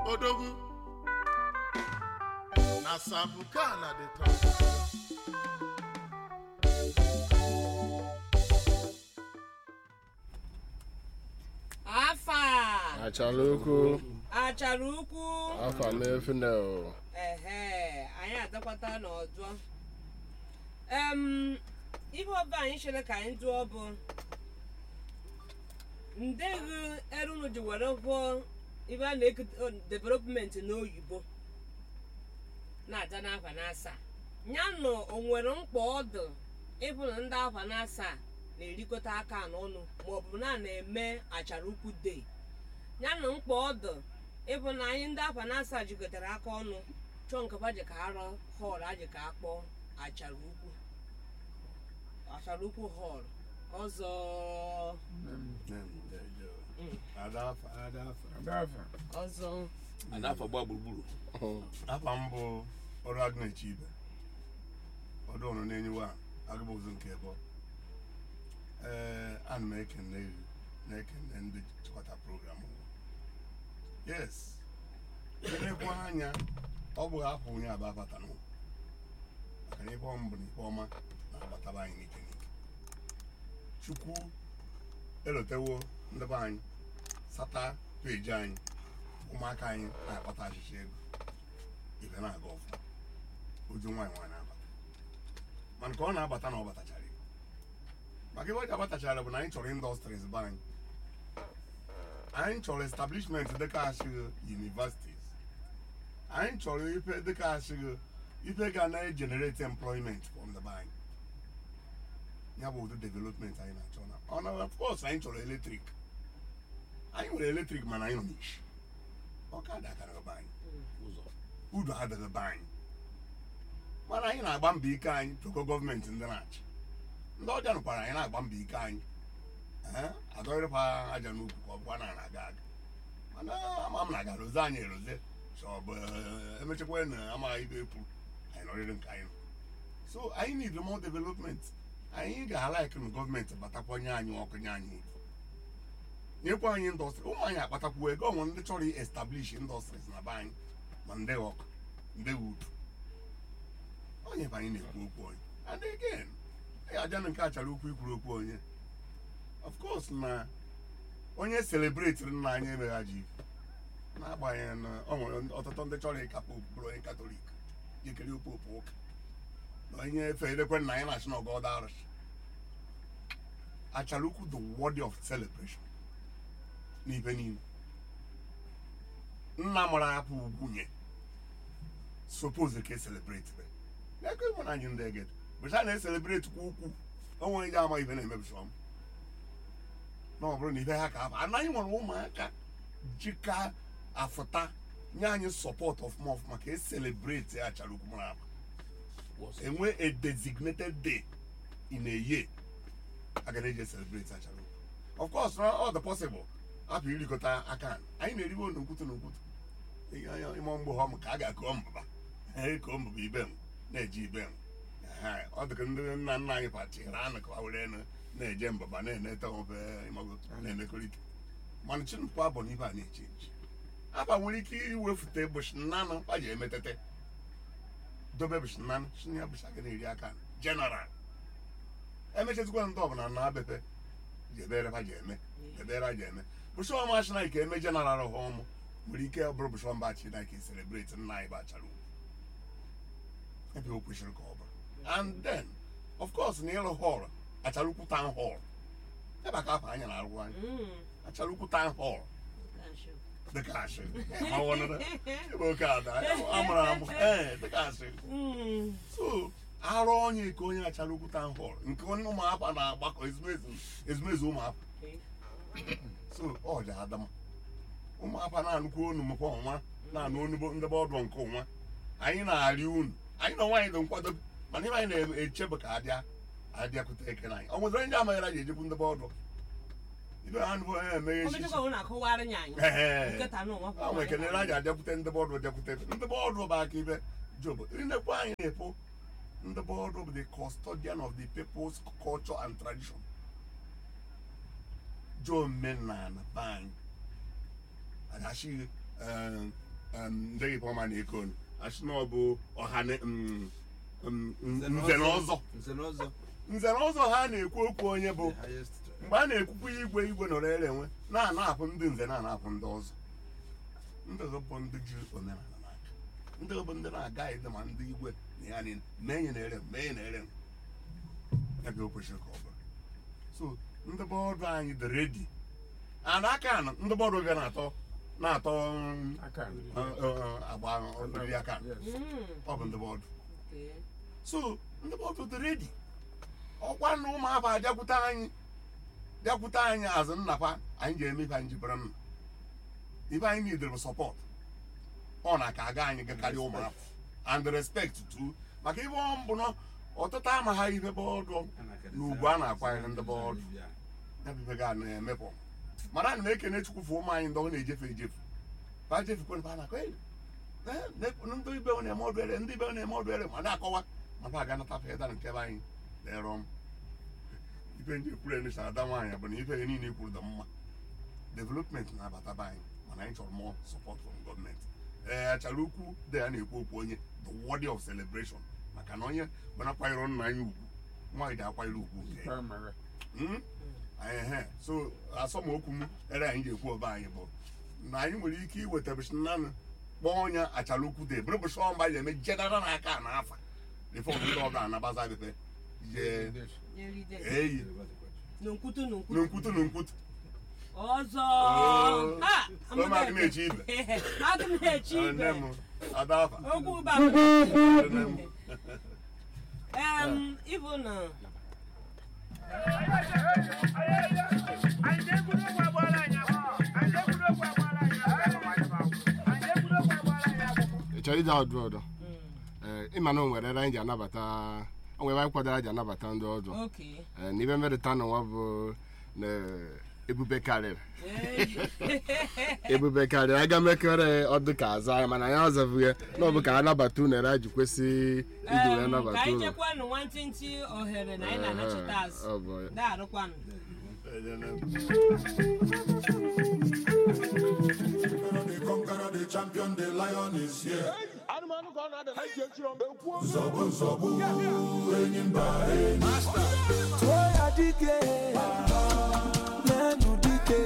odogwu na sabuka na the top afa achala ukwu achara ukwu afa m efune o ehe anyị adakwata n'ọdụ em ihe ọba anyị chere ka anyị dụọ bụ ndeghi erunu ji were hụọ ibe a na-eke development n'oyibo na-aja n'afa n'asa ya nọ o nwere mkpa ọdụ ịbụ na ndị afa n'asa na-erikọta aka n'ọnụ maọbụ na a na-eme achara ukwu dei ya na mkpa ọdụ ịbụ na anyị ndị afa n'asa jikọtara aka ọnụ chọọ nkapa ji ka arọ họl aji ka akpọ achara ukwu achara ukwu họl ọzọ ọzọ Adafa gba gburugburu afa m bụ ọrụ agụnechi ibe ọdụ ọrụ na-enyewa agụbụzụ nke ebo ee ana m ekene gị na-ekene ndị chịkwata program ụwa yes elekwa anya ọ bụghị afọ onye aba abata n'ụwa maka na ife ọma bụ na ife ọma na-agbataba anyị n'ike n'ike chukwu elotewo ndị be anyị sata peji anyị ụmụaka anyị na-akpata achịcha ego ibe na-aga ọfụma oju nwaanyị nwaanyị na-abata mana ka ọ na-abata na ọ batachara ego maka ebe ọ ji abatachara bụ na anyị chọrọ indọstries be anyị anyị chọrọ establishment dịka ashịghị universities anyị chọrọ ife dịka ashịghị ife ga na-egenerate employment from the bank ya bụ ụdị development anyị na-achọ na ọ na of course anyị chọrọ eletrik anyị nwere eletrik mana anyị nọ n'ishi ọkada akara be anyị ụzọ udo adịghị be anyị mana anyị na-agba mbọ ike anyị toko gọọmenti ndị na-achị ndị ọja nụkwara anyị na-agba mbọ ike anyị ee adọrịpa aja n'ukwu ka ọ bụkwa na na-aga aga mana ama m na aga roze anyị eroze chọbụ emechakwa na amaghị ibe ekwu anyị nọrịrị nke anyị nọ so anyị need more development anyị ga-alaik na gọọmenti batakwanye anyị ọkụ nye anyị uru nyekwa anyị indọstrị ụmụ anyị akpatakwu ego ọnwe ndị chọrọ establish indọstries na be anyị ma ndị ọkụ ndị wood onye bụ anyị na-ekwu okwu onye and again ya aja na nke a chara ukwu ikwuru okwu onye of course na onye celebratiri nna anyị emeghaji n'agbanyeghị na ọ nwere ọtụtụ ndị chọrọ ịka popu bụrụ onye katọlik jikere popu ụka na onye efe edekwe nna anyị na-achị na ọgọdọ arụsị achara ukwu the word of celebration n'ibe niile nna mụrụ apụ ugwunye suppose ka eselebrate be n'ego ịmụ na anyị ndị egede bụcha na-eselebrate kwa ukwu onwe ndị ama ibe na-emebisi ọm na ọ bụrụ na ibe ha ka afọ anaghị nwere ụmụaka jika afụta nye anyị sọpọt ọfụma ọfụma ka eselebrate achara ukwu mụrụ apa enwe a designated day in a year a ga na-eji celebrate achara ukwu of course na all the possible hapụ irikọta aka anyị na-eriwe n'okwutu n'okwutu ime mgbe ọm ka a ga-akọ mbụba koo mbụba ibe m na-eji ibe m Ehe, ọ dịka ndị nna nna anyị pachiri anụ ka ha were enu na-eje mbụba na-enete ofe ịmago na-emekọrịta mana chinụkwu abụ na ibe a na-eche nche aba nwere ike iwefute bụshi nnanụ a ji emetete dobe bụshi nnanụ shina ya bụshi aga na-eri aka general emechazikwa ndị ọbụla na abepe jebere ha ji eme jebere ha ji eme bụshọ ma china ka eme general ha ọmụ nwere ike ọ bụrụ bụshọ mba china ka celebrate nna anyị bachara ugwu ebe o kwesịrị ka ọ bụrụ and then of course na ịrụ họl achara ukwu town hall ebe aka afọ anya na-arụ anyị achara ukwu town hall dịka asị mawọnụrụ ebe oke ada amụrụ amụ ee dịka asị so arụ onye ka onye achara ukwu town hall nke onye ụmụafa na-agbakọ ezumezu ezumezu ụmụafa so ọ dị adama ụmụafa na-anụkwu onu mekwa ọnwa na-anụ onugbo ndebe ọdụ nke ụnwa anyị na-arị unu anyị na nwaanyị dị nkwado mana ihe anyị na-echebe ka adịa adịakwute eke na anyị ọ nwezere ndị amaghara ji ejekwu ndebe ọdụ ibe ha nụbụ onye emeghe echichi ọmechakwa ọ na-akọwara anyị anyị Ehe. nkịta na ụwa a nwere ekele na a ji abịakwute ndị bọọdụ bịakwute ndị bọọdụ bụ aka ibe job nnekwu anyị na-ekwu ndị bọọdụ bụ the custodian of the people's culture and tradition jo omenala be anyị agachi em, ndị Ipoma na Ekonu asị na ọ bụ ọha na em, em, nze na ọzọ nze na ọzọ nze na ọzọ ha na-ekwu okwu onye bụ the highest mgbe a na-ekwukwa igwe igwe nọrọ ere enwe na-anapụ ndị nze na-anapụ ndị ọzọ ndị ọzọ bụ ndị ji omenala n'aka ndị ọzọ bụ ndị na-agaghị dị ma ndị igwe na ya niile mee nye na-ere m, mee nye na-ere m. ya ga o kwesịrị ka ọ bụrụ so ndị bọọdụ anyị dị redi and aka anọ ndị bọọdụ ga na-atọ na-atọ um, aka uh, uh, agba oriri aka Yes. Mm, ọ bụ ndị bọọdụ okay. so ndị bọọdụ dị redi ọkwa na ụmụafọ abịakwute anyị bịakwute anyị azụ nnapa anyị ga-eme ife anyị jibere nna ife anyị nidere bụ sọpọt ọ na ka aga anyị gakarịa ụmụafọ and respect too maka ife ọ mbụ na ọtụtụ amaghị ife bọọdụ n'ugwu a na-akwanyere ndị bọọdụ ya bụ ife ga na-emepụ mana ana m ekene chukwu fụ ụmụ anyị ndị ọ na-ejefe ejefu ba jefukwe ba na-akọ "Hey, eh, ne- ndị ibe na-eme ọdụ ere ndị ibe na-eme ọdụ ere ma na-akọwa ma ba aga nata feda nke be anyị na-ere m ife ndị ekwuru enesa ada nwaanyị bụ na ife niile kwuru dị mma development na-abata be anyị mana anyị chọrọ more support from gọọmenti ee achara ukwu dị ya na-ekwu okwu onye the worthy of celebration maka na onye gbanakwanyere nna anyị ugwu nwaanyị ga-akwanyere ugwu nke ya Primary. Mm? ehe so asọmokwu m ere anyị ga-ekwu ọba anyị bụ na anyị nwere ike iweta bụshinanụ kpọọ onye achara ukwu dị bụrụ bụsọ mgbe anyị eme jedara n'aka na afa rifọm ndị ọbụla anabaza bepe je Yeride. eyi N'nkwutu n'nkwutu. n'nkwutu n'nkwutu ọzọ Oh. Ha! Ụmụ adị m echi ibe. adị m echi nne ibe m ada afa okwu ba nne m em ịbụ na ị chọrọ ije ọdụ ọdụ Ee, ịma na o nwere ebe anyị ji anabata o nwere ebe anyị kwadoro ji anabata ndị ọdụ oke Ee, na ibe mmerịta n'ụwa bụ na ebube karịrị ebube karịrị aga mekere ọdụ ka azụ anyị mana anyị azabụ ya na ọ bụ ka anabata unu ere ji kwesị iji wee Em, ka nabata anyị unu chekwanụ nwantịntị ohere na anyị na-anachite azụ Ọ bụ ya. daarụkwanụ the conqueror, the champion, the lion is here. Zobu, zobu, enyimba, Toya dike, nenu dike.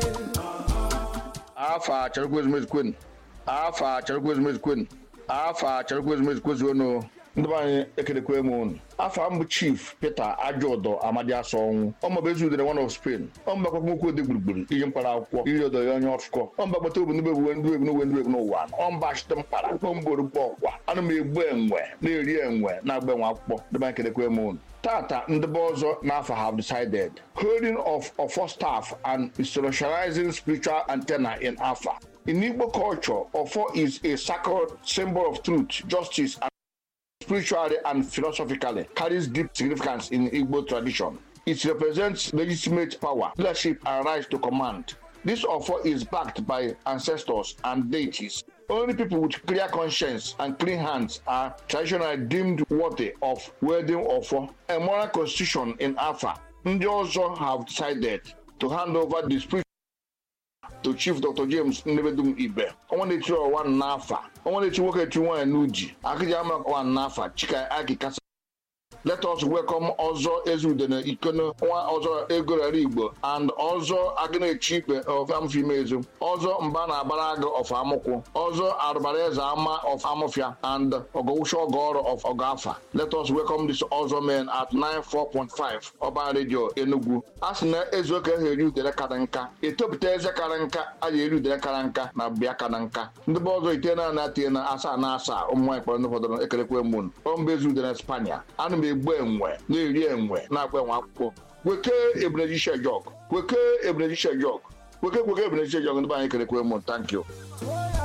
afa charikwe ezumezi kwenu afa charikwe ezumezi kwenu afa charikwe ezumezi kwezuonu ndị be anyị ekelekwe m unu afa m bụ chief peter ajọdọ amadi asa ọnwụ ọmaba ezi udere one of spain ọmba kwakwụkwọ ode gburugburu iji mkpara akwụkwọ iri ọdọ ya onye ọfụkọ ọmba gbata obu ndị egwu ndị egwu n'ogwe ndị egwu n'ụwa ọmba achịta mkpara kpọmgboro gba ọkwa ana m egbu enwe na-eri enwe na-agba enwe akwụkwọ ndị be anyị ekelekwe m unu Tata ndebe ọzọ n'afọ have decided holding of offer staff and socializing spiritual antenna in Afa. In Igbo culture, offer is a sacred symbol of truth, justice, and spiritually and philosophically carries deep significance in Igbo tradition. It represents legitimate power, leadership, and right to command. This offer is backed by ancestors and deities. Only people with clear conscience and clean hands are traditionally deemed worthy of wielding offer. A moral constitution in Afa. Ndị ọzọ have decided to hand over the spirit to Chief Dr. James Nnebedum Ibe. Ọnwa na-eti ọwa n'afa. Ọnwa na-eti nwoke eti nwaanyị n'uji. Akịja ama ọwa n'afa. Chika Aki Kasa let us welcome ọzọ ezudene ikono nwa ọzọ egorara igbo and ọzọ agịna-echi ikpe of amụfimezu ọzọ mba na-agbara agụ of amụkwụ ọzọ arụbara eze ama of amụfia and ọgọwụcha ọgọọrụ of ọgọafa let us welcome this ọzọ men at 94.5 ọban radio enugu a sị na ezu oke ha eri udere kara nka etopụta eze kara nka a ga eri udere kara nka na bịa kara nka ndị be ọzọ ite na na tie na asaa na asaa ụmụ nwaanyị kpọrọ ndị fọdụrụ ekelekwe mun ọmba ezu udere spania ana m egbu enwe na-eri enwe na-agba enwe akwụkwọ weke ebuneji jog weke ebuneji jog weke kweke ebuneji jog ndị be anyị kelekwe mun thank you Toya